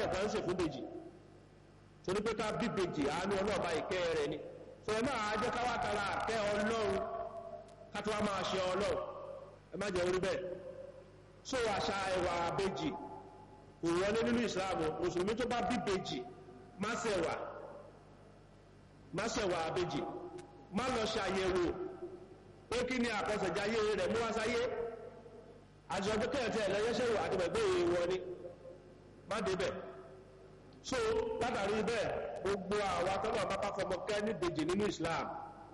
kan ń ṣe fún bèjì torí pé ká bí bèjì àánú ọlọ́ọ̀bá ìkẹ́ rẹ̀ ni sọ ẹ máa jẹ́ ká wá tara àkẹ́ ọlọ́run ká tó wá máa ṣe ọlọ́run ẹ má jẹ́ orí bẹ́ẹ̀ so àṣà ẹwà bèjì kò wọlé nínú ìsìláàmù mùsùlùmí tó bá bí bèjì má ṣẹ̀wà má ṣẹ̀wà bèjì má lọ ṣàyẹ̀wò pé kí ni àkọsẹ̀jáyé rẹ̀ mú wá sáyé àti ọdún kẹ́ẹ̀tẹ́ ẹ̀lẹ́yẹsẹ̀wò àti bẹ̀gbẹ́ ìwọ ni má débẹ̀ so látàrí bẹ́ẹ̀ gbogbo àwọn atọ́nà bábá fọmọ kẹ́ ní bèjì nínú Islam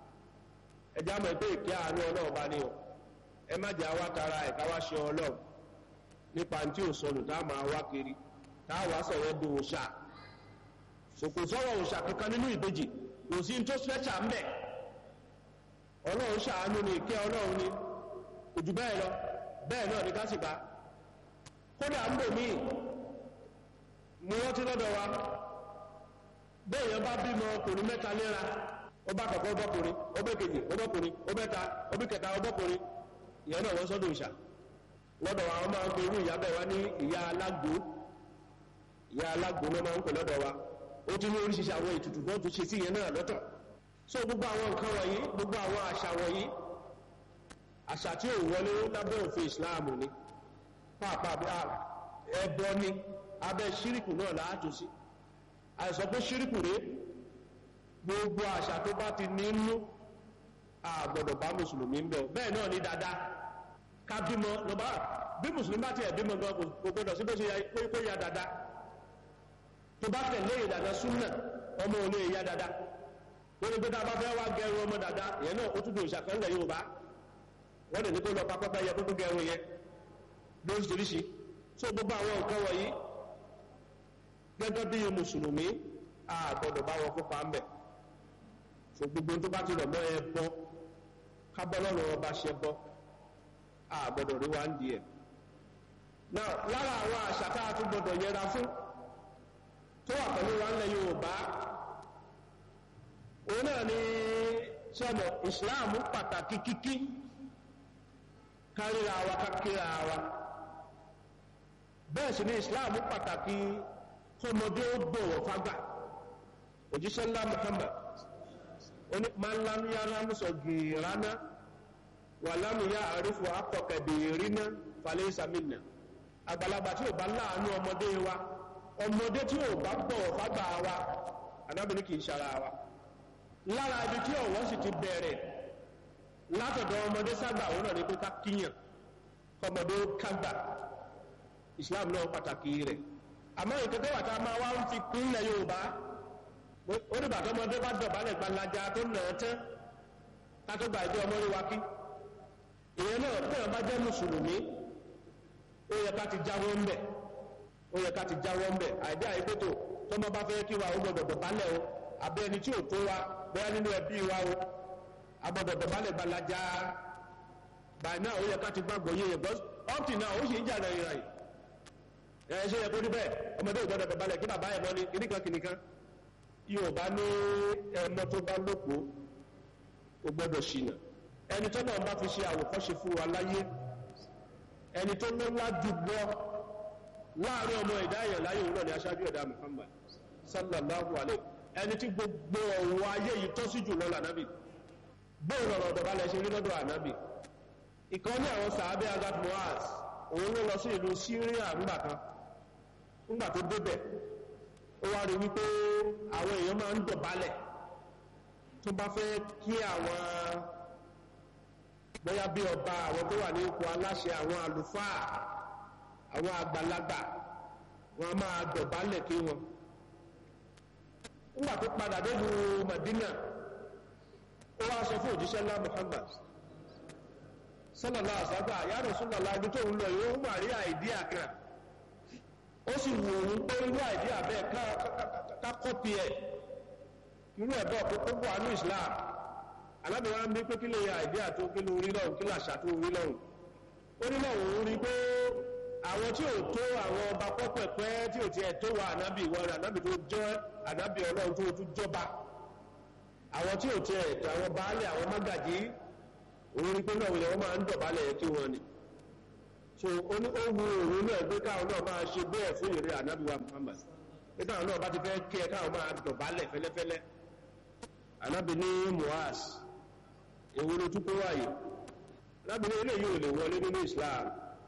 ẹjá mọ̀ pé ìkẹ́ àánú ọlọ́run bá ní o ẹ má jẹ́ àwa tara ẹ̀ka wá ṣe ọlọ́run nípa tí ò sọnù tá a máa wá kiri tá a wá sọ̀rọ̀ do òòṣà sòkò sọ̀rọ̀ òòṣà kankan nínú ìbejì kò sí tó special ń bẹ̀ ọlọ́run ṣàánú ni ìkẹ́ ọlọ́run ni kò jù bẹ́ẹ̀ lọ bẹ́ẹ̀ náà ní kásìká kódà ń bò míì mú wọ́n tí lọ́dọ̀ wa bẹ́ẹ̀yàn bá bímọ ọkùnrin mẹ́ta léra ọba kọ̀kọ́ ọbọ̀kùnrin ọbẹ̀kejì ọbọ̀kùnrin ọbẹ̀ta ọbẹ̀kẹta ọbọ̀kùnrin ìyẹn náà wọ́n sọ́dọ̀ ìṣà lọ́dọ̀ wa wọ́n máa ń pe irú ìyá bẹ́ẹ̀ wá ní ìyá alágbó ìyá alágbó ló máa ń pè lọ́dọ̀ wa ó ti ní oríṣiríṣi àwọn ètùtù tó tún ṣe sí ìyẹn náà lọ́tọ̀ so gbogbo àwọn nǹkan wọ̀nyí gbogbo àwọn àṣà wọ̀nyí àṣà tí ò wọlé lábẹ́ òfin Islam ni pàápàá ẹbọ ni abẹ́ ṣíríkù náà láàtò sí àìsàn pé ṣíríkù rẹ̀ gbogbo àṣà tó bá ti nínú àgbọ̀dọ̀ bá mùsùlùmí ń bẹ̀ bẹ́ẹ̀ náà ní dáadáa ká bímọ lọ́bá bí mùsùlùmí bá ti ẹ̀bímọ gan kò gbọdọ̀ sí bó ṣe kó ya dáadáa tó bá tẹ̀lé ìdàdà súnà ọmọ olè ya dáadáa wọ́n ní pé tá a bá fẹ́ wá gẹrun ọmọ dáadáa ìyẹn náà ó tún dùn ìṣàkọọ́lẹ̀ Yorùbá wọ́n lè ní kó lọ pápápá yẹ kókó gẹrun yẹn lóríṣiríṣi so gbogbo àwọn nǹkan wọ̀nyí gẹ́gẹ́ bí mùsùlùmí a gbọ́dọ̀ bá wọn kópa ń bẹ̀ so gbogbo tó bá ti rọ̀ mọ́ ẹ bọ́ kábọ́lọ́rọ̀ ọba ṣe bọ́ a gbọ́dọ̀ rí wa ń di ẹ̀ náà lára àwọn àṣà tá a tún gbọ́dọ̀ yẹra fún tó wà pẹ̀lú wa ńlẹ̀ Yorùbá òun náà ni sọ́mọ̀ ìsìláàmù pàtàkì kíkí káríra wa kákíra wa bẹ́ẹ̀ sì ni ìsìláàmù pàtàkì kọmọdé ó gbọ̀wọ̀ fágbà òjíṣẹ́ ńlá Muhammad oní málámúyá rámúsọ gìránà wà lámúyá àrífò akọkẹ̀dẹ̀rínà falẹ̀ ìsàmìnà àgbàlagbà tí ò bá láàánú ọmọdé wa ọmọdé tí ò bá gbọ̀wọ̀ fágbà wa anábìnrin kìí ṣara wa lára ibi tí ọ̀wọ́ sì ti bẹ̀rẹ̀ látọ̀dọ̀ ọmọdé ságbà òun náà ní pé ká kíyàn kọmọdé kágbà Islam náà pàtàkì rẹ̀ àmọ́ ìkẹ́kẹ́ wà tá a máa wá ń fi kúnlẹ̀ Yorùbá ó dìgbà tó ọmọdé bá dọ̀bálẹ̀ gbalaja tó nà án tán ká tó gba ìjọ ọmọdé wa kí ìyẹn náà bí wọn bá jẹ́ mùsùlùmí ó yẹ ká ti jáwọ́ ń bẹ̀ ó yẹ ká ti jáwọ́ ń bẹ̀ àìdí àìkótó tọmọ bá fẹ́ kí wa ó gbọdọ̀ dọ̀bálẹ̀ o àbẹ́ ẹni tí ò tó wa bóyá nínú ẹbí wa o agbọdọ̀ dọ̀bálẹ̀ gbalaja báyìí náà ó yẹ ká ti gbàgbọ́ yé yẹ gbọ́ ọ́pì náà ó sì ń jà rẹ̀ rẹ̀ ẹ̀ ṣe yẹ kó rí bẹ́ẹ̀ ọmọdé ò gbọdọ̀ dọ̀bálẹ̀ kí bàbá ẹ̀ mọ́ ni kìnnìkan kìnnìkan yóò bá ní ẹmọ tó bá lóko ó gbọ́dọ̀ ṣìnà ẹni tó náà bá fi ṣe àwòkọ́ṣe fún wa láyé ẹni tó lọ́lá jùlọ láàrin ọmọ ẹ̀dá èèyàn láyé òun náà ni aṣáájú ẹ̀dá Muhammad sallallahu alayhi ẹni tí gbogbo ọ̀wọ́ ayé yìí tọ́ sí jùlọ lànàbì bóun lọ̀rọ̀ ọ̀dọ̀balẹ̀ ṣe rí lọ́dọ̀ ànábì ìkan ní àwọn sàábẹ́ agat moaz òun ló lọ sí ìlú Syria ńgbà kan ńgbà tó débẹ̀ ó wá rí wípé àwọn èèyàn máa ń dọ̀bálẹ̀ tó bá fẹ́ kí àwọn bóyá bí ọba àwọn tó wà ní ipò aláṣẹ àwọn àlùfáà àwọn àgbàlagbà wọn máa dọ̀bálẹ̀ kí wọn nígbà tó padà délu Madina ó wá sọ fún òjíṣẹ́ ńlá Muhammad sallallahu alaihi wasallam ya Rasulullah ibi tó ń lọ yìí ó wà rí àìdíà kan ó sì wù òun pé irú àìdíà bẹ́ẹ̀ ká kọ́pì ẹ̀ irú ẹ̀ bẹ́ẹ̀ kó wà ní Islam alábẹ̀wá ń bí pé kí lè ya àìdíà tó kí ló rí lọ́hùn kí làṣà tó rí lọ́hùn ó ní lọ́hùn ó rí pé àwọn tí ò tó àwọn ọba pọ́pẹ̀pẹ́ tí ò tiẹ̀ tó wa ànábì ìwọ rẹ̀ ànábì tó jẹ́ ànábì ọlọ́run tó tún jọba àwọn tí ò tiẹ̀ tó àwọn baálé àwọn mágàjí òun rí pé náà wọ́n máa ń dọ̀bálẹ̀ kí wọ́n ni so ó ní ó wu òun náà pé káwọn náà máa ṣe bẹ́ẹ̀ fún ìrẹ́ ànábì wa Muhammad pé táwọn náà bá ti fẹ́ kí ẹ káwọn máa dọ̀bálẹ̀ fẹ́lẹ́fẹ́lẹ́ anábì ní muaz èwo ló tún kó wáyé anábì ní eléyìí ò lè wọlé nínú islam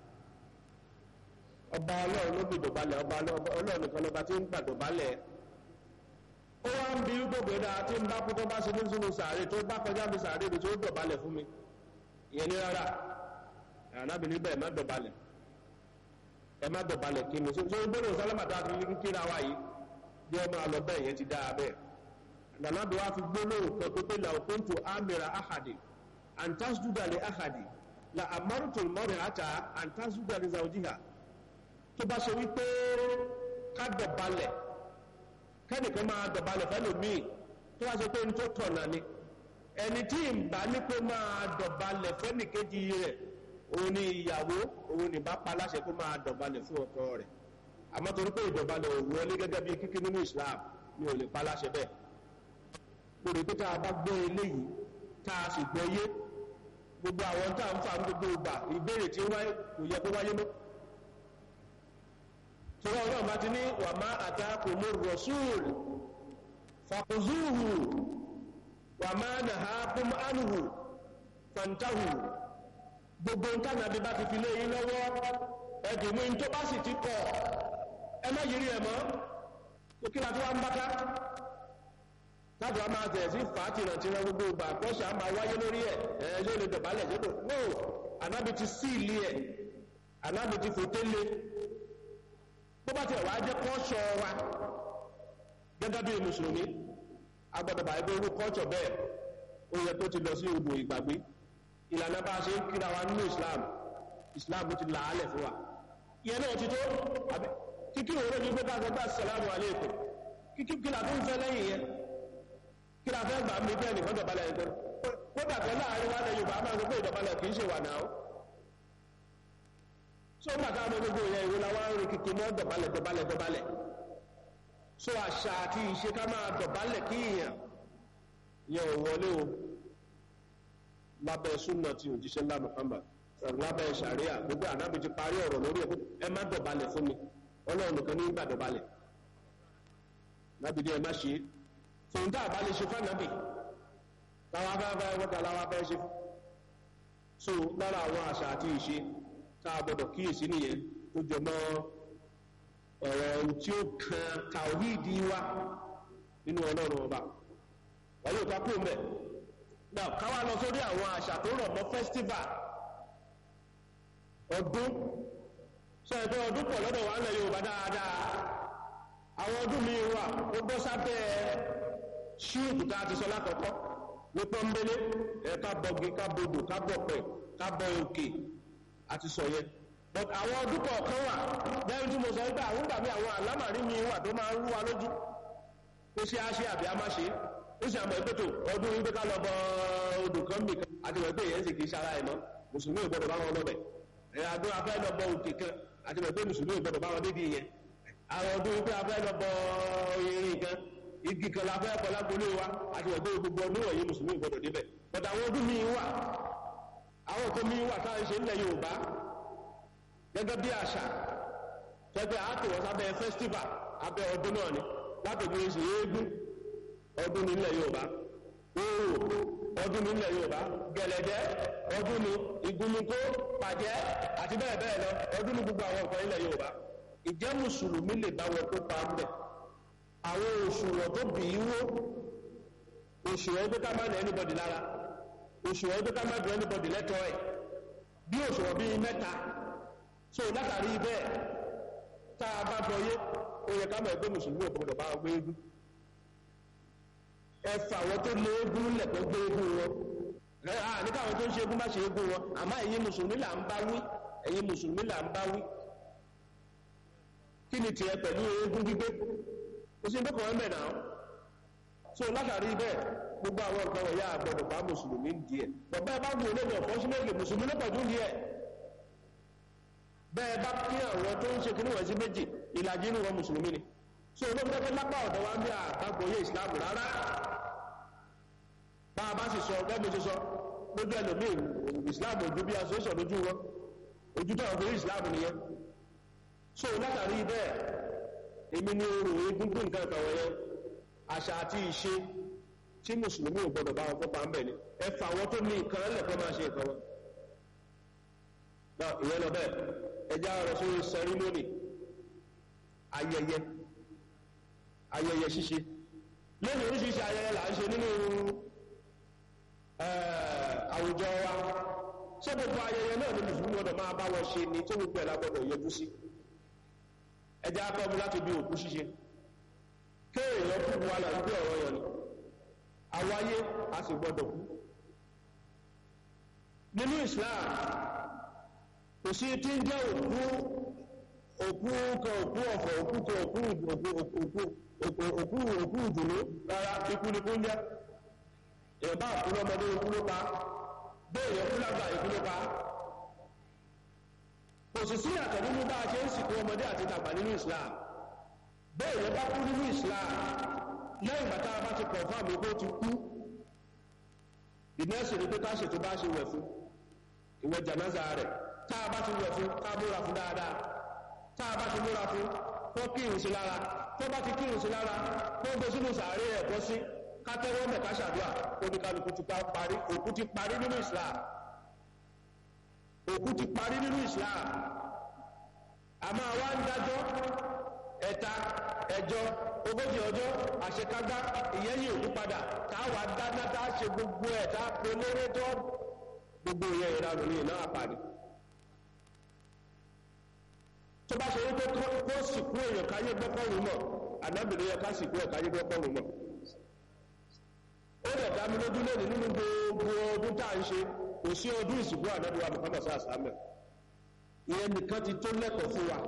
ọba ọlọ́run ló bí dọ̀bálẹ̀ ọba ọlọ́run nìkan lọba tí ń gbà dọ̀bálẹ̀ ó wá ń bí gbogbo ẹ̀dá tí ń bá kú tó bá ṣe ní sínú sàárè tó bá kọjá mi sàárè mi tó dọ̀bálẹ̀ fún mi ìyẹn ní rárá anábì níbẹ̀ ẹ̀ má dọ̀bálẹ̀ ẹ má dọ̀bálẹ̀ kí ni so gbọ́dọ̀ sálámàtà àti kíkíra wa yìí bí ọmọ àlọ́ bẹ́ẹ̀ yẹn ti dáa bẹ́ẹ̀ nànàbí wa fi gbólóhùn kan tó pé làwọn kóńtò àmìrà àhàdì àǹtásùdà lè àhàdì là àmárùtò mọ́rin àtà àǹtásùdà lè zàwùjíhà tó bá ṣe wípé ká dọ̀balẹ̀ kẹ́nìkan máa dọ̀balẹ̀ fẹ́lòmíì tó wá ṣe pé ní tó tọ̀nà ni ẹni tí ìgbà ní pé máa dọ̀balẹ̀ fẹ́nìkejì rẹ̀ òun ni ìyàwó òun ni bá pa láṣẹ kó máa dọ̀balẹ̀ fún ọkọ rẹ̀ àmọ́ torí pé ìdọ̀balẹ̀ òun wọlé gẹ́gẹ́ bí kíkí nínú Islam ni ò lè pa láṣẹ bẹ́ẹ̀ lórí pé tá a bá gbọ́ eléyìí tá a sì gbọ́ yé gbogbo àwọn tá a ń fa gbogbo ìgbà ìbéèrè tí wáyé kò yẹ kó wáyé mọ́ tọ́wọ́ ọlọ́run bá ti ní wà má àtàkùnmù rọ̀ṣúùlù fàkùzúhù wà má nàhákùn ánùhù fàntàhù gbogbo ń tànàbí bá ti fi lé yín lọ́wọ́ ẹ̀dùnmí tó bá sì ti kọ̀ ẹ má yìí rí ẹ̀ mọ́ tó kí la tó wá ń báká tábù a máa tẹ̀ sí fàátìràn tí wọ́n gbogbo ìgbà àkọ́ṣà máa wáyé lórí ẹ̀ ẹ̀ yóò lè dọ̀bálẹ̀ ṣépò no ànábi ti sí ilé ẹ̀ ànábi ti fòté lé bó bá tiẹ̀ wá jẹ́ kọ́ṣọ́ wa gẹ́gẹ́ bí mùsùlùmí agbọ́dọ̀ bàá gbé orú kọ́ṣọ̀ bẹ́ẹ̀ ó yẹ kó ti lọ sí odò ìgbàgbé ìlànà bá a ṣe ń kíra wa nínú Islam Islam ti là á lẹ̀ fún wa ìyẹn náà ti tó kíkí òwúrọ̀ ní gbé ká sọ pé assalamu alaikum kíkí kí la tó ń fẹ́ lẹ́yìn yẹn kí la fẹ́ gbà mí bẹ́ẹ̀ nìkan dọ̀bálẹ̀ ẹgbẹ́ kódà pé láàrin wa lẹ Yorùbá máa ń sọ pé ìdọ̀bálẹ̀ kì í ṣe wà náà so bàtà àwọn gbogbo ìyẹn ìwé la wá ń rin kìkì mọ́ dọ̀bálẹ̀ dọ̀bálẹ̀ dọ̀bálẹ̀ so àṣà àti ìṣe ká máa dọ̀bálẹ̀ kí ìyàn yẹn ò wọlé o lábẹ́ súnà tí òjíṣẹ́ ńlá Muhammad lábẹ́ sàríà gbogbo ànábì ti parí ọ̀rọ̀ lórí ẹ̀ ẹ má dọ̀bálẹ̀ fún mi Ọlọ́run nìkan ní gbà dọ̀bálẹ̀ lábìdí ẹ má ṣe é fòun tá a bá lè ṣe fánàbì táwọn afẹ́fẹ́ wọ́ta láwọn afẹ́ ṣe so lára àwọn àṣà àti ìṣe tá a gbọdọ̀ kíyèsí nìyẹn tó jọ mọ́ ọ̀rọ̀ tí ó kan tàwíìdì wa nínú ọlọ́run ọba wọ́n yóò ká kúrò mẹ́ náà káwá lọ sórí àwọn àṣà tó rọ̀ mọ́ festival ọdún sọ ẹ̀fẹ́ ọdún pọ̀ lọ́dọ̀ wa ń lẹ Yorùbá dáadáa àwọn ọdún mi wà ó bọ́ sábẹ́ ṣíùtù tá a ti sọ lákọ̀ọ́kọ́ ní pọ́nbélé ẹ̀ ká bọ̀gì ká bodò ká bọ̀pẹ̀ ká bọ òkè àti sọ yẹn but àwọn ọdún kọ̀ọ̀kan wà lẹ́yìn tí mo sọ wípé àwọn gbàgbé àwọn àlámàrí mi wà tó máa ń rú wa lójú ó ṣe á ṣe àbí á má ṣe ó sì àmọ́ ìpètò ọdún wípé ká lọ bọ odò kan bì kan àti wọ́n pé èyàn sì kì í ṣara ẹ̀ mọ́ mùsùlùmí ò gbọ́dọ̀ bá wọn lọ́bẹ̀ ẹ̀ àdó afẹ́ lọ bọ òkè kan àti wọ́n pé mùsùlùmí ò gbọ́dọ̀ bá wọn dédìí yẹn àwọn ọdún wípé afẹ́ lọ bọ irin kan igi kan la fẹ́ kọ́ lágbolé wa àti wọ́n pé gbogbo ọdún wọ̀nyí mùsùlùmí ò gbọ́dọ̀ débẹ̀ but àwọn ọdún míì wà àwọn tó míì wà táwọn ṣe nílẹ̀ Yorùbá gẹ́gẹ́ bí àṣà tẹ́gbẹ́ àtòwọ́ sábẹ́ festival abẹ́ ọdún náà ni látòkè ṣe eégún ọdún nílẹ̀ Yorùbá oòrò ọdún nílẹ̀ Yorùbá gẹ̀lẹ̀dẹ́ ọdún ní ìgúnnukó pàjẹ́ àti bẹ́ẹ̀ bẹ́ẹ̀ lọ ọdún ní gbogbo àwọn nǹkan nílẹ̀ Yorùbá ìjẹ́ mùsùlùmí lè bá wọn kópa ń bẹ̀ àwọn òṣùwọ̀n tó bì í wó òṣùwọ̀n tó ká má ní anybody lára òṣùwọ̀n tó ká má dùn anybody lẹ́tọ̀ọ́ ẹ̀ bí òṣùwọ̀n bíi mẹ́ta so látàrí bẹ́ẹ̀ tá a bá bọ yé ó yẹ ká mọ̀ ẹgbẹ́ mùsùlùmí ò gbọdọ̀ bá wọn gbé eégún ẹ fà wọn tó lé eégún lẹ̀kọ́ gbé eégún wọn ẹ à nígbà àwọn tó ń ṣe eégún bá ṣe eégún wọn àmọ́ ẹ̀yin mùsùlùmí là ń bá wí ẹ̀yin mùsùlùmí là ń bá wí kí ni tiẹ̀ pẹ̀lú eégún gbígbé kò sí ndókòwò ẹ̀ mẹ́ta so látàrí bẹ́ẹ̀ gbogbo àwọn nǹkan wọ̀nyá àgbọ̀dọ̀ bá mùsùlùmí ń di ẹ̀ bọ̀bá ẹ bá wù ú lẹ́nu ọ̀fọ́ sílẹ̀ mùsùlùmí ló pọ̀jù ń di ẹ̀ bẹ́ẹ̀ bá kí àwọn tó ń ṣe kí níwọ̀n sí méjì ìlàjì inú wọn mùsùlùmí ni so olóògbé lápá ọ̀dọ̀ wa ń bí àtàgbòye ìsìláàmù rárá bá a bá sì sọ gẹ́gẹ́ ṣe sọ lójú ẹlòmíì ìsìláàmù ojú bí association lójú wọn ojú tó àwọn ìsìláàmù nìyẹn so látàrí bẹ́ẹ̀ èmi ní orò egúngún nǹkan kan wọ̀nyẹn àṣà àti ìṣe tí mùsùlùmí ò gbọdọ̀ bá wọn kópa ń bẹ̀ ni ẹ fà wọn tó ní nǹkan lẹ́kọ̀ọ́ máa ṣe nǹkan wọn. náà ìyẹn lọ bẹ́ẹ̀ ẹjẹ́ àrọ̀ sórí sẹrímónì ayẹyẹ ayẹyẹ ṣíṣe lónìí oríṣiríṣi ayẹyẹ là ń ṣe nínú àwùjọ wa ṣé gbogbo ayẹyẹ náà ni mùsùlùmí gbọdọ̀ máa bá wọn ṣe ni tó gbogbo ẹ̀ la gbọdọ̀ yọjú sí ẹjẹ́ akọ́mu láti bí òkú ṣíṣe kéèyàn kú wa là ń gbé ọ̀rọ̀ yẹn ni àwáyé a sì gbọdọ̀ kú nínú Islam kò sí tí ń jẹ́ òkú òkú kan òkú ọ̀fọ̀ òkú kan òkú òkú òkú òkú òkú òkú ìdùnnú rárá ikú ni kú ń jẹ́ èèyàn bá kú lọ́mọdé ikú ló pa bẹ́ẹ̀ yẹn kú lágbà ikú ló pa kò sì sí àtọ̀ nínú bá a ṣe ń sìnkú ọmọdé àti tàgbà nínú Islam bẹ́ẹ̀ yẹn bá kú nínú Islam lẹ́yìn bàtà bá ti pọ̀ fún àmì pé ó ti kú ìmẹ́sìn ni pé ká ṣètò bá ṣe wẹ̀ fún ìwẹ̀ jànáza rẹ̀ tá a bá ti wẹ̀ fún ká múra fún dáadáa tá a bá ti múra fún kó kírun sí lára tó bá ti kírun sí lára kó gbé sínú sàárè ẹ̀ bọ́ sí ká tẹ́wọ́ mẹ̀ ká ṣàdúrà kó ní kálukú ti parí òkú ti parí nínú Islam òkú ti parí nínú Islam àmọ́ àwa ń dájọ́ ẹ̀ta ẹjọ́ ogójì ọjọ́ àṣekágbá ìyẹ́yìn òkú padà táwa dáná tá a ṣe gbogbo ẹ̀ tá a pe lóró tó gbogbo ìyẹn ìranù ní ìná àpàdé tó bá ṣe wípé kó sìnkú èèyàn káyé gbọ́kọ̀rún mọ̀ ànábìrin yẹ ká sìnkú ẹ̀ káyé gbọ́kọ̀rún mọ̀ ó dẹ̀ dá mi lójú lónìí nínú gbogbo ọdún tá à ń ṣe kò sí ọdún ìsìnkú ànábìrin Muhammad sàlámẹ̀ ìyẹn nìkan ti tó lẹ́kọ̀ọ́ fún wa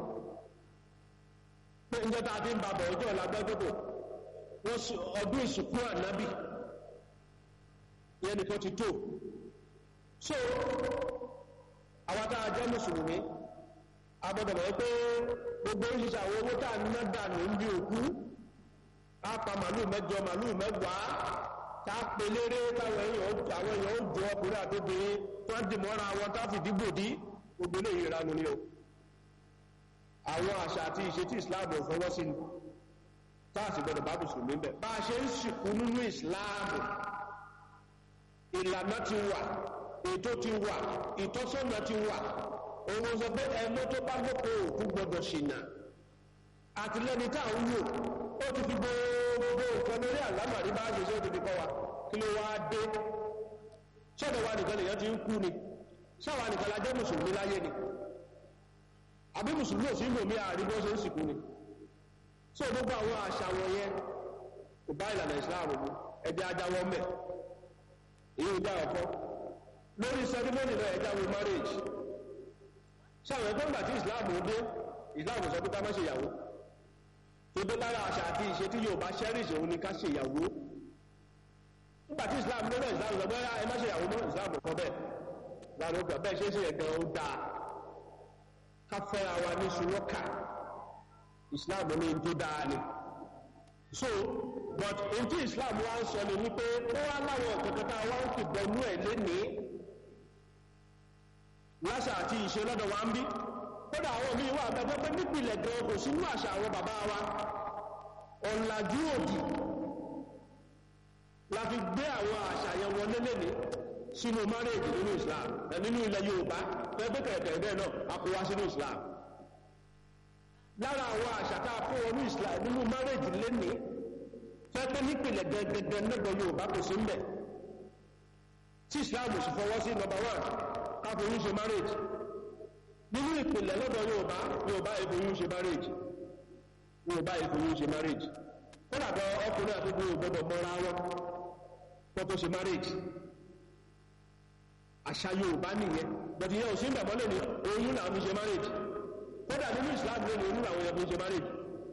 pé ń jẹ́ta àti ń babọ̀ ọjọ́ ìlàgbẹ́gbẹ́gbò ọdún ìsìnkú ànábì ìyẹn nìkan ti tó so àwọn tá a jẹ́ mùsùlùmí a gbọ́dọ̀ mọ̀ pé gbogbo oríṣiríṣi àwọn owó tá a ná dànù ń bí òkú á pa màlúù mẹ́jọ màlúù mẹ́wàá tá a pè léré táwọn èèyàn àwọn èèyàn ó jọ ọkùnrin àtòbìnrin tó ń dì mọ́ra wọn tá a fìdí gbòdì gbogbo eléyìí ìranu ni o àwọn àṣà àti ìṣe tí islam ò fọwọ́ sí ni táàsì gbọdọ̀ bá mùsùlùmí bẹ̀ bá a ṣe ń sìnkú nínú islam ìlànà ti wà ètò ti wà ìtọ́sọ́nà ti wà òun sọ pé ẹmọ tó bá lóko òkú gbọdọ̀ ṣìnà àtìlẹ́ni tá à ń wò ó ti fi gbogbo nǹkan lórí àlámàrí bá a ṣe ṣe ó ti fi kọ́ wa kí ló wáá dé ṣọ́dọ̀ wa nìkan lèyàn ti ń kú ni ṣáwa nìkan la jẹ́ mùsùlùmí láyé ni àbí mùsùlùmí òsì ìlú mi àrí bó ṣe ń sìnkú ni so gbogbo àwọn àṣà wọn yẹn kò bá ìlànà ìsìláàmù mu ẹjẹ ajáwọ mẹ èyí ò já ọkọ lórí sẹrímọ́nì náà ẹjá wo marriage ṣáwọn ẹgbẹ́ ìgbà tí ìsìláàmù dé ìsìláàmù sọ pé ká má ṣe ìyàwó tó dé lára àṣà àti ìṣe tí yóò bá cherish òun ni ká ṣe ìyàwó nígbà tí ìsìláàmù dé náà ìsìláàmù sọ pé ẹ má ṣe ìyàwó mọ́ ìsìláàmù kọ bẹ́ẹ̀ láàrín ọgbà bẹ́ẹ̀ ṣe é ṣe ẹ̀gàn ó dáa káfẹ́ra wa ní ṣùlọ́kà islam ní tó dáa ni so but in tí islam wá ń sọ ni wípé ó wá láwọn ọ̀kọ̀kọ̀ tá a wá ń fìbọnú ẹ̀ lénìí láṣà àti ìṣe lọ́dọ̀ wa ń bí kódà àwọn míì wà gbẹgbẹ́ pé nípìnlẹ̀ gan kò sínú àṣà àwọn bàbá wa ọ̀làjú òdì la fi gbé àwọn àṣà yẹn wọlé lénìí sínú márèèjì nínú islam ẹ nínú ilẹ̀ yorùbá pẹ́pẹ́ kẹ̀kẹ́ bẹ́ẹ̀ náà a kó wá sínú islam lára àwọn àṣà tá a kó wọnú islam nínú márèèjì lénìí pẹ́pẹ́ nípìnlẹ̀ gẹ́gẹ́gẹ́ lọ́dọ̀ yorùbá kò sí mbẹ̀ tí islam sì fọwọ́ sí number one káfoyún ṣe márèèjì nínú ìpìlẹ̀ lọ́dọ̀ yorùbá yorùbá ìfoyún ṣe márèèjì yorùbá ìfoyún ṣe márèèjì kódà bọ ọkùnrin àti obìnrin gbọdọ̀ mọ́ra wọn kó tó ṣe márèèjì àṣà yorùbá nìyẹn bọ̀dì yẹn ò sí ìgbàgbọ́ lè ní oyún náà fi ṣe marriage kódà nínú islam lè ní oyún àwọn yẹn fi ṣe marriage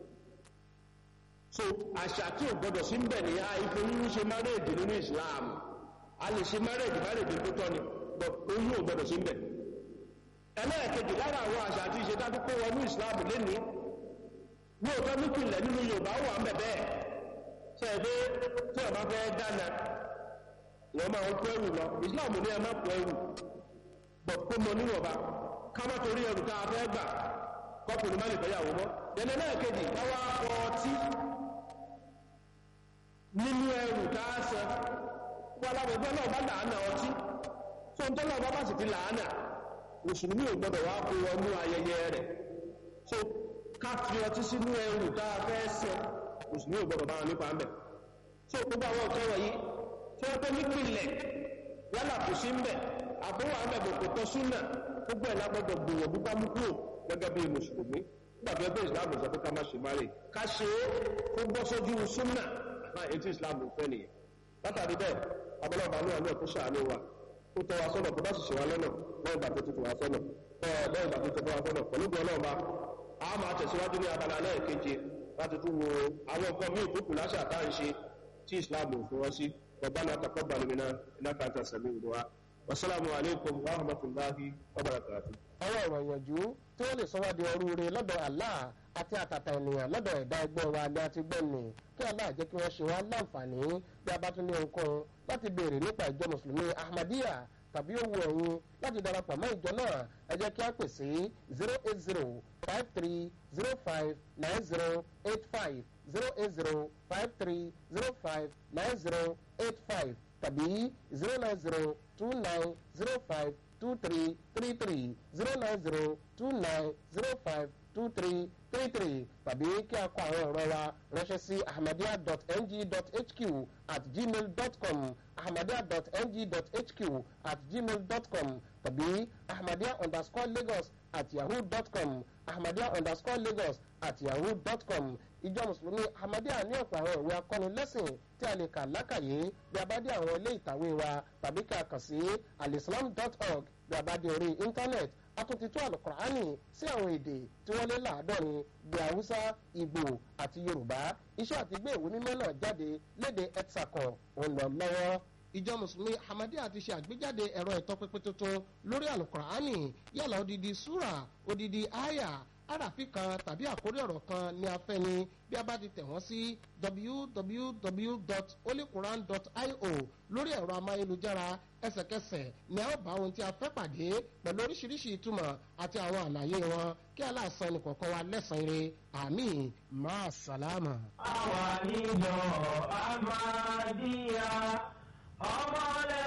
so àṣà tí ò gbọdọ̀ sí ń bẹ̀ ní àìfẹ́ oyún ṣe marriage nínú islam a lè ṣe marriage marriage tó tọ́ ni but oyún ò gbọdọ̀ sí ń bẹ̀ ẹlẹ́ẹ̀kejì lára àwọn àṣà àti ìṣe tá a kó wọnú islam lénìí lóòótọ́ nípìnlẹ̀ nínú yorùbá wà ń bẹ̀ bẹ́ẹ̀ sẹ́ẹ̀ pé tí ọba fẹ́ dáná wọ́n máa ń kó ẹrù lọ islam ní ẹ má kó ẹrù bọ̀ kó mọ níwọ̀nba ká má torí ẹrù tá a fẹ́ gbà kọkùnrin má lè fẹ́yàwó mọ́ yẹnì náà kejì káwá ọtí nínú ẹrù káàsẹ wọn alábẹ̀gbẹ́ náà bá làánà ọtí tó ń tọ́lọ̀ bá bá sì ti làánà mùsùlùmí ò gbọdọ̀ wá kó wọnú ayẹyẹ rẹ̀ so ká fi ọtí sínú ẹrù tá a fẹ́ sẹ mùsùlùmí ò gbọdọ̀ bá wọn nípa mẹ́ so gbogbo àwọn nǹkan wọ̀nyí tí wọ́n pẹ́ nípìnlẹ̀ yálà kò sí ń bẹ̀ àbúrò àmẹ́ gbogbo tọ́ súnà gbogbo ẹ̀ lágbọ́dọ̀ gbìyànjú bá mú kúrò gẹ́gẹ́ bí mùsùlùmí nígbàgbé ẹgbẹ́ ìsìláàmù sọ pé ká má ṣe má rè ká ṣe é kó gbọ́ sójú súnà náà etí ìsìláàmù fẹ́ nìyẹn látàrí bẹ́ẹ̀ abọ́lọ́ba ní àánú ẹ̀kọ́ ṣàánú wa ó tọ́ wa sọ́nà tó bá sì ṣe wa lọ́nà lẹ́yìn ìgbà tó ti tún wa sọ́nà lẹ́yìn ìgbà tó ti tún wa sọ́nà pẹ̀lú bí ọlọ́ọ̀ba a máa tẹ̀síwájú ní abala lẹ́ẹ̀keje láti tún wo àwọn nǹkan míì tó kù láṣà tá à ń ṣe tí ìsìláàmù fún wọn sí ربنا تقبل منا انك انت السميع الدعاء والسلام عليكم ورحمه الله وبركاته àwọn ọ̀rọ̀ ìyànjú tí wọ́n lè sọ wá di ọrúure lọ́dọ̀ Allah àti àtàtà ènìyàn lọ́dọ̀ ẹ̀dá ẹgbẹ́ wa ni a ti gbọ́ ni kí Allah jẹ́ kí wọ́n ṣe wá láǹfààní bí a bá tún ní ohunkóhun láti béèrè nípa ìjọ mùsùlùmí Ahmadiyya tàbí owó ẹ̀yin láti darapọ̀ mọ́ ìjọ náà ẹ jẹ́ kí a pè sí zero eight zero five three zero five nine zero eight five zero eight zero five three zero five nine zero eight five tàbí zero nine zero two nine zero five two three three three zero nine zero two nine zero five two three three three tàbí kí a kọ àwọn ọ̀rọ̀ wa ránṣẹ́ sí ahmadiyya.ng.hq at gmail dot com ahmadiyya.ng.hq at gmail dot com tàbí ahmadiyya underscore lagos at yahoo dot com ahmadiyya underscore lagos at yahoo dot com ìjọ mùsùlùmí ahmadiyya ní ọ̀pọ̀ àwọn ìwé akọ́nilẹ́sìn tí a lè kà lákàyè bí a bá dé àwọn ilé ìtàwé wa tàbí kí a kàn sí alislam.org bí a bá dé orí íńtánẹ́ẹ̀tì atúntitú alukur'ani sí àwọn èdè tí wọ́n lé láàádọ́rin bí haúsá ìgbò àti yorùbá iṣẹ́ àti gbé ìwé mímọ́ náà jáde léde etsakọ̀ òun lọ lọ́wọ́ ìjọ mùsùlùmí ahmadiyya ti ṣe àgbéjáde ẹ̀rọ ìtọ́pinpin tuntun lórí alukur'ani yálà odidi súrà odidi aya àràfin kan tàbí àkórí ọ̀rọ̀ kan ní afẹ́ ni bí a bá ti tẹ̀ wọ́n sí www.holyquran.io lórí ẹ̀rọ amáyélujára ẹsẹ̀kẹsẹ̀ ni a ó bá ohun tí a fẹ́ pàdé pẹ̀lú oríṣiríṣi ìtumọ̀ àti àwọn àlàyé wọn kí aláàsán ẹnì kọ̀ọ̀kan wa lẹ́sàn-án ire àmì máa sàlámà. àwa níjọ Ahmadiyya ọmọlẹ.